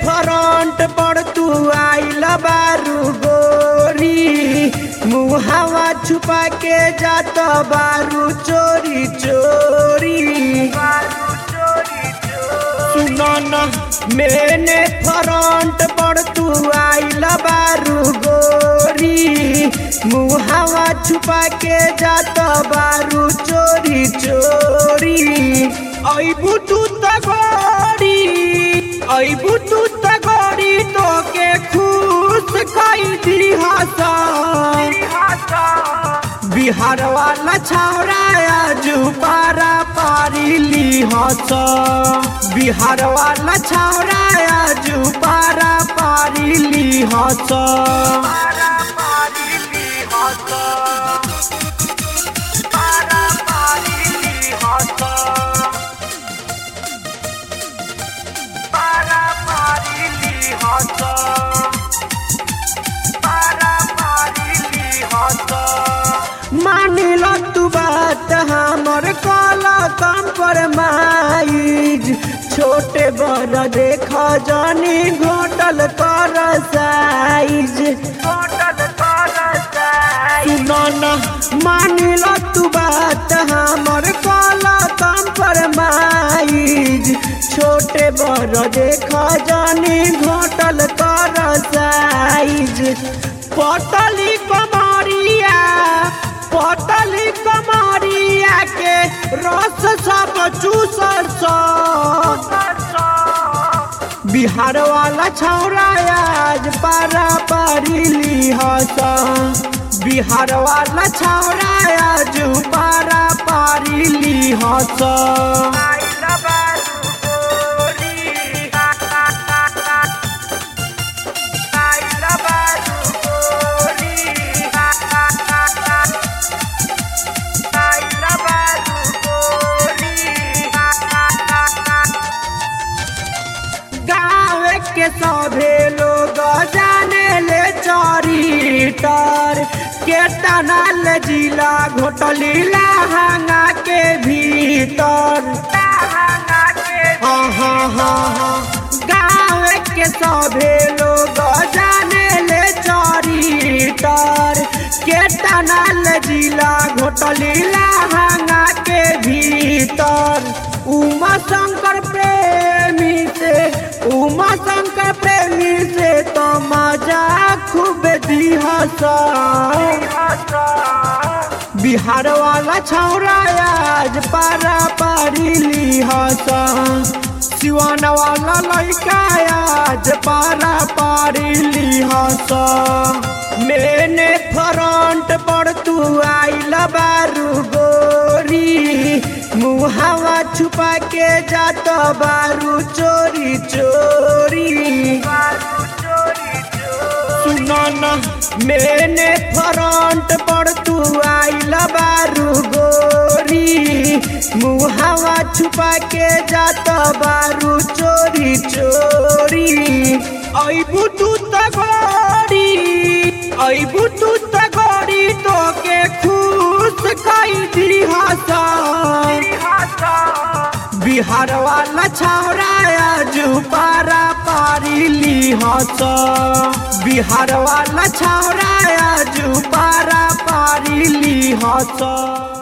front पर तू आइल बारू गोरी मुहावा छुपा के जात बारू चोरी चोरी सुनना मैंने फ्रंट पर तू आइल बारू गोरी मुहावा छुपा के जात बारू चोरी चोरी अबू तू तगोरी अबू तू तगोरी तो के खुश कई दी हसा बिहार वाला छौरा आजू पारा पारी ली हस बिहार वाला छौरा आजू पारा पारी ली हस मानिल तू बात हमर कला कम पर माइज छोटे बड़ देख जानी घोटल कर साइज सुनना मानिल तू बात हमर कला कम पर माइज छोटे बड़ देख जानी घोटल कर साइज पटली कमरिया पटली कमरिया के रस सब चूसर बिहार वाला छौरा आज पारा पारी ली हस बिहार वाला छौरा आज पारा पारी ली हस गाँव के सभे लोग जाने ले चरितर के टनल जिला घोटली लहंगा के भीतर हाँ हाँ हाँ हाँ गाँव के सभे लोग जाने ले चरितर के टनल जिला घोटली लहंगा के भीतर उमा शंकर प्रेमी से उमा शंकर प्रेमी से तो मजा खूब दिहस बिहार वाला छौरा आज पारा पारी लिहस सिवान वाला लड़का आज पारा पारी लिहस मैंने फ्रंट पर तू आइल बारू गोरी मुहावा छुपा के जात बारू चोरी चोरी सुनना मैंने फ्रंट पर तू आइल बारू गोरी मुहावा छुपा के जात बारू चोरी चोरी अबू तू तगोरी अबू तू तगोरी तो के खुश कई दी हसा बिहार वाला छौरा आजू पारा पारी ली हस बिहार वाला छौरा आजू पारा पारी ली हस